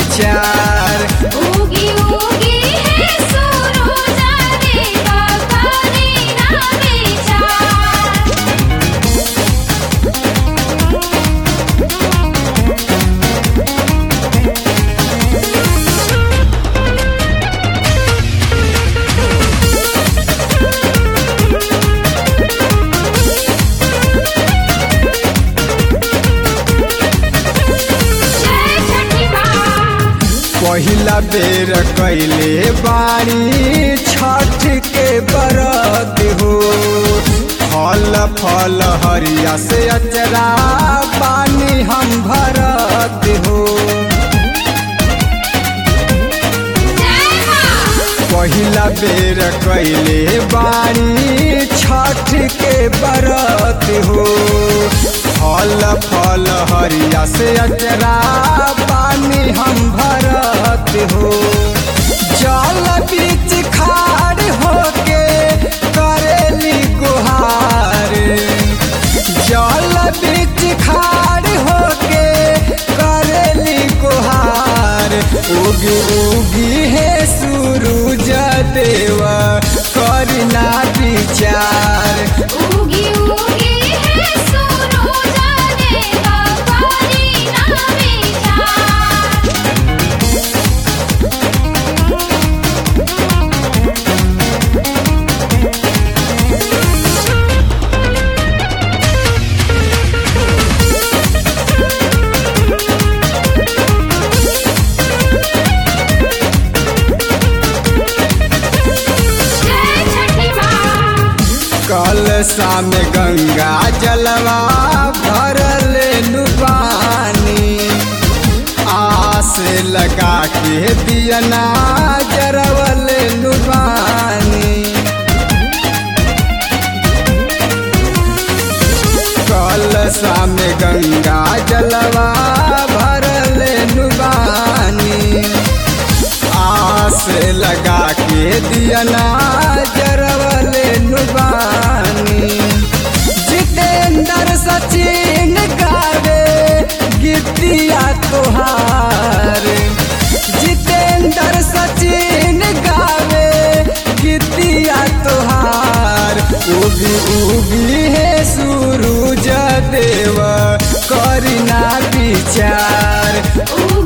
विचार उगी उगी है सुरुजा देवा करी ना विचार जय छठी माँ पहिला बेर कैले बाणी छठ के बरत हो फल फल हरिया से अचरा पानी हम भरत हो जय माँ पहिला बेर कैले बाणी छठ के बरत हो फल फल हरिया से अचरा पानी हम भरत हो जल बीच खाड़ होके करेली गुहार जल बीच खाड़ होके करेली गुहार उगी उगी है सूरज देवा करना विचार उगी उगी है सुरुजा देवा करी ना विचार जय छठी माँ कल शाम गंगा जलवा भरल नुबानी आस लगा के दियना जरवल नुबानी कल शाम गंगा जलवा भरल नुबानी आस लगा के दियना जरवल नुबानी जितेंद्र सचिन गावे गीतिया तोहार जितेंद्र सचिन गावे गीतिया तोहार उगी उगी है सूरज देव करना विचार उगी